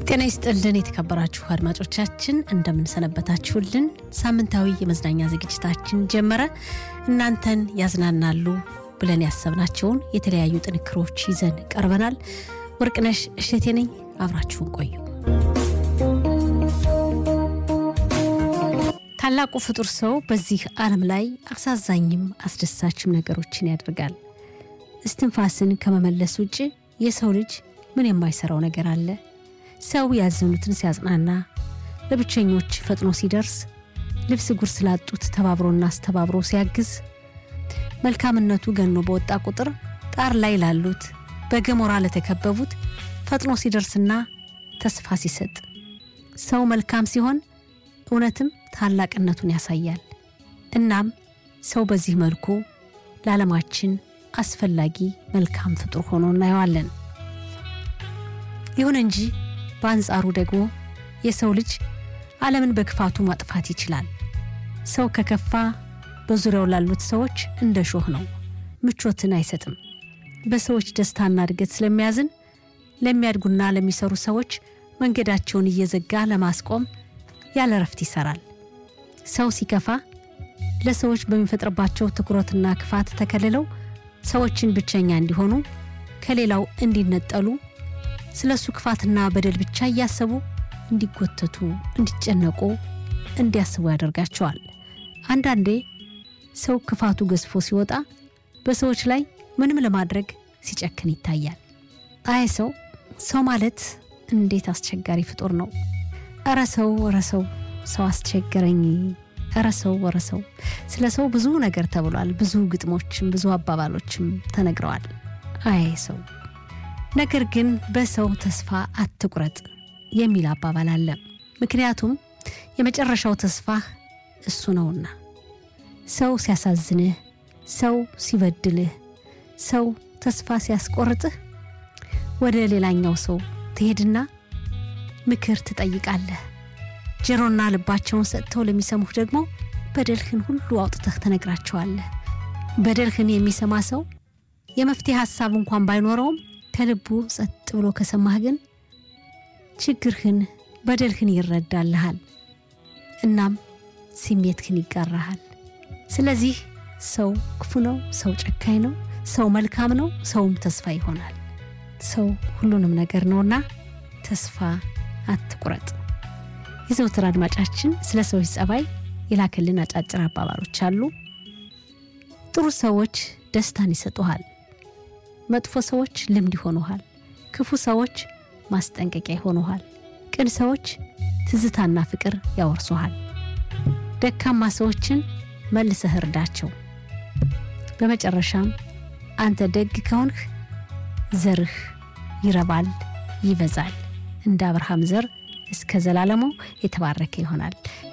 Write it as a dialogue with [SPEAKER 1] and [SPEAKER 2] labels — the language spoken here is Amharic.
[SPEAKER 1] ጤና ይስጥልን የተከበራችሁ አድማጮቻችን እንደምንሰነበታችሁልን። ሳምንታዊ የመዝናኛ ዝግጅታችን ጀመረ። እናንተን ያዝናናሉ ብለን ያሰብናቸውን የተለያዩ ጥንክሮች ይዘን ቀርበናል። ወርቅነሽ እሸቴ ነኝ። አብራችሁን ቆዩ። ታላቁ ፍጡር ሰው በዚህ ዓለም ላይ አሳዛኝም አስደሳችም ነገሮችን ያደርጋል። እስትንፋስን ከመመለስ ውጭ የሰው ልጅ ምን የማይሰራው ነገር አለ? ሰው ያዘኑትን ሲያጽናና፣ ለብቸኞች ፈጥኖ ሲደርስ፣ ልብስ ጉር ስላጡት ተባብሮና አስተባብሮ ሲያግዝ፣ መልካምነቱ ገኖ በወጣ ቁጥር ጣር ላይ ላሉት በገሞራ ለተከበቡት ፈጥኖ ሲደርስና ተስፋ ሲሰጥ፣ ሰው መልካም ሲሆን እውነትም ታላቅነቱን ያሳያል። እናም ሰው በዚህ መልኩ ለዓለማችን አስፈላጊ መልካም ፍጡር ሆኖ እናየዋለን። ይሁን እንጂ በአንጻሩ ደግሞ የሰው ልጅ ዓለምን በክፋቱ ማጥፋት ይችላል። ሰው ከከፋ በዙሪያው ላሉት ሰዎች እንደ ሾህ ነው፣ ምቾትን አይሰጥም። በሰዎች ደስታና እድገት ስለሚያዝን ለሚያድጉና ለሚሰሩ ሰዎች መንገዳቸውን እየዘጋ ለማስቆም ያለ ረፍት ይሰራል። ሰው ሲከፋ ለሰዎች በሚፈጥርባቸው ትኩረትና ክፋት ተከልለው ሰዎችን ብቸኛ እንዲሆኑ ከሌላው እንዲነጠሉ ስለ እሱ ክፋትና በደል ብቻ እያሰቡ እንዲጎተቱ፣ እንዲጨነቁ፣ እንዲያስቡ ያደርጋቸዋል። አንዳንዴ ሰው ክፋቱ ገዝፎ ሲወጣ በሰዎች ላይ ምንም ለማድረግ ሲጨክን ይታያል። አይ ሰው ሰው ማለት እንዴት አስቸጋሪ ፍጡር ነው! እረ ሰው እረ ሰው ሰው አስቸገረኝ እረ ሰው እረ ሰው። ስለ ሰው ብዙ ነገር ተብሏል። ብዙ ግጥሞችም ብዙ አባባሎችም ተነግረዋል። አይ ሰው ነገር ግን በሰው ተስፋ አትቁረጥ የሚል አባባል አለ። ምክንያቱም የመጨረሻው ተስፋ እሱ ነውና። ሰው ሲያሳዝንህ፣ ሰው ሲበድልህ፣ ሰው ተስፋ ሲያስቆርጥህ ወደ ሌላኛው ሰው ትሄድና ምክር ትጠይቃለህ። ጆሮና ልባቸውን ሰጥተው ለሚሰሙህ ደግሞ በደልህን ሁሉ አውጥተህ ትነግራቸዋለህ። በደልህን የሚሰማ ሰው የመፍትሄ ሀሳብ እንኳን ባይኖረውም ከልቡ ጸጥ ብሎ ከሰማህ ግን ችግርህን፣ በደልህን ይረዳልሃል። እናም ስሜትህን ይጋራሃል። ስለዚህ ሰው ክፉ ነው፣ ሰው ጨካኝ ነው፣ ሰው መልካም ነው፣ ሰውም ተስፋ ይሆናል። ሰው ሁሉንም ነገር ነውና ተስፋ አትቁረጥ። የዘውትር አድማጫችን ስለ ሰዎች ጸባይ የላከልን አጫጭር አባባሎች አሉ። ጥሩ ሰዎች ደስታን ይሰጡሃል። መጥፎ ሰዎች ልምድ ይሆኑሃል። ክፉ ሰዎች ማስጠንቀቂያ ይሆኑሃል። ቅን ሰዎች ትዝታና ፍቅር ያወርሱሃል። ደካማ ሰዎችን መልሰህ እርዳቸው። በመጨረሻም አንተ ደግ ከሆንህ ዘርህ ይረባል፣ ይበዛል። እንደ አብርሃም ዘር እስከ ዘላለሙ የተባረከ ይሆናል።